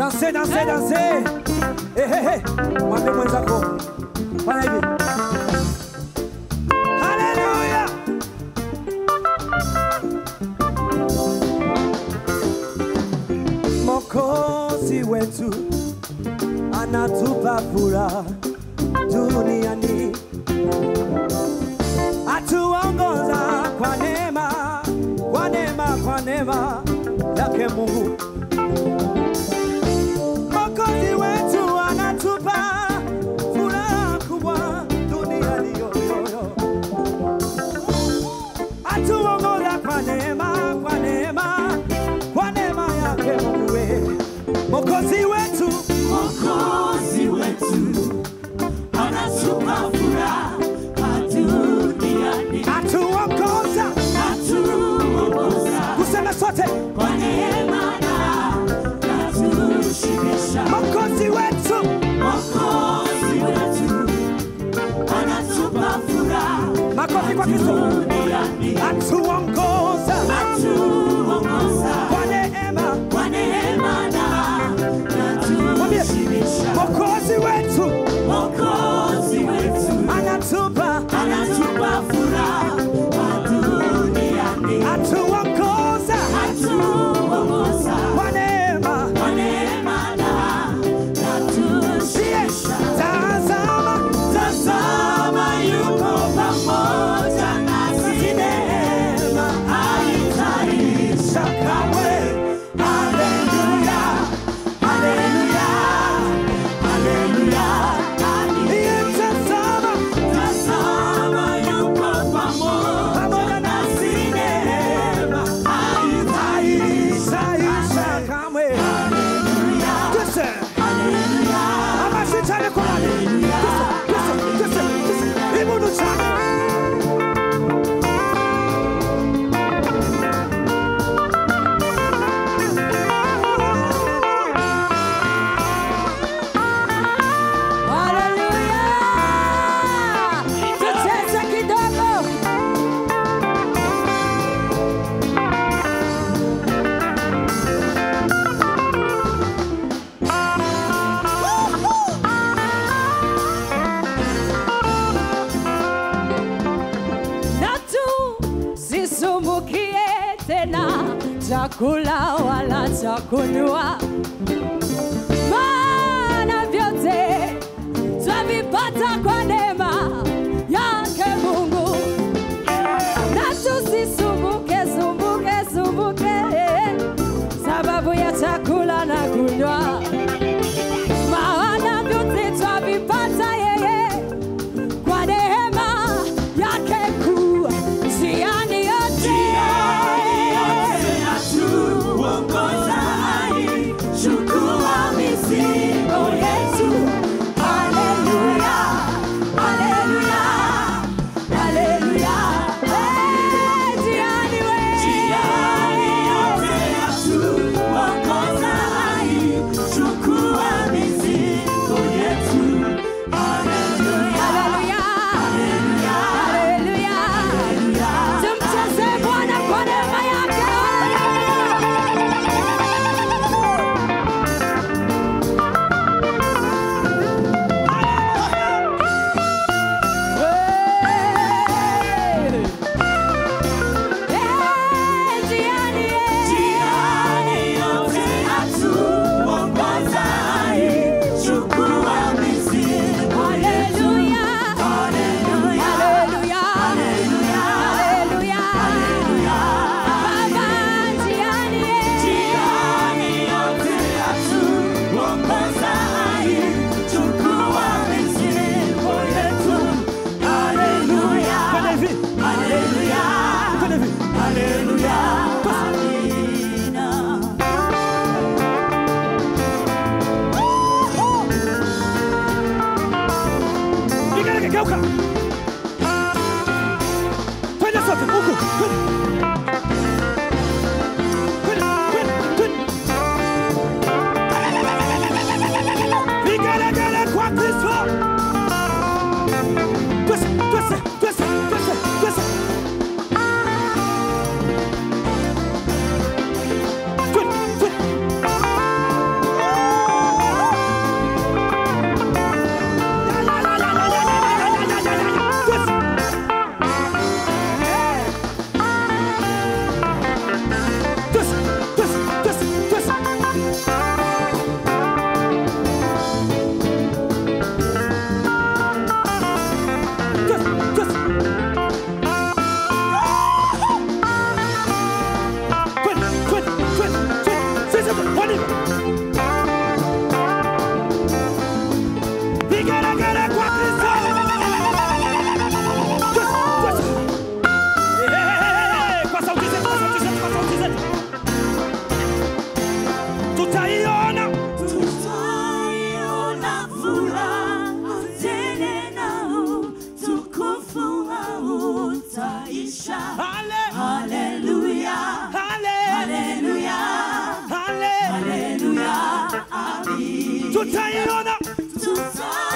danse danse danse ehehe mwambie mwenzako fanya hivi haleluya mokozi wetu anatupa furaha duniani atuongoza kwa neema kwa neema kwa neema yake mungu Mwokozi wetu anatupa furaha kubwa duniani yoyoyo, atuongoza kwa neema, kwa neema, kwa neema yake Mungu we. Mwokozi wetu Mwokozi wetu anatupa furaha duniani, atuongoza, atuongoza kusema sote, kwa neema na atushibisha. Mwokozi wetu Mwokozi wetu anatupa furaha makofi kwa Kristo, duniani, atuongoza atuongoza kwa neema, kwa neema na Mwambie, atushibisha. Mwokozi wetu Mwokozi wetu anatupa, anatupa furaha duniani, atuongoza atuongoza kwa neema kwa neema na atushibisha. Tazama, Tazama yuko pamoja nasi, neema haitaisha kamwe. Haleluya, haleluya, haleluya, haleluya. iye tazama, Tazama yuko pamoja nasi, neema haitaisha saisha kamwe. Twese, ama sitane kulale. Twese, twese, twese, twese. Ibudu sana. Haleluya! Tucheze kidogo. Na tusisumbukie tena chakula wala chakunywa, maana vyote twavipata kwa neema yake Mungu. Na tusisumbuke sumbuke sumbuke sababu ya chakula na kunywa, maana vyote twavipata yeye kwa neema yake kuu. Njiani yote Chukua mizigo yetu. Haleluya, haleluya, haleluya. Eh, njiani we. Njiani yote yatuongoza hai. Chukua mizigo yetu. Haleluya, Haleluya. Haleluya. Tumcheze Bwana kwa neema yake. Eh, njiani, eh. Njiani yote yatuongoza hai. Chukua mizigo yetu. Haleluya. Haleluya. Haleluya. Haleluya. Baba, njiani, eh. Njiani yote yatuongoza hai. Chukua mizigo yetu. Haleluya. Fanya hivi, Haleluya. fanya hivi. Haleluya. Amina. Igeleke, geuka. Twende sote, huku, twende. Twende, twende, twende. Vigelegele kwa Kristo. Twese, twese, twese, twese, twese. Twende, twende. Kwa nini? Vigelegele kwa Kristo. Kwa- kwa- Eh, kwa sauti zetu, kwa sauti zetu, kwa sauti zetu. Tutaiona Tutaiona furaha tele na utukufu hautaisha. Hale- Haleluya, hale- haleluya, hale- haleluya, amin. tutaiona Tutaiona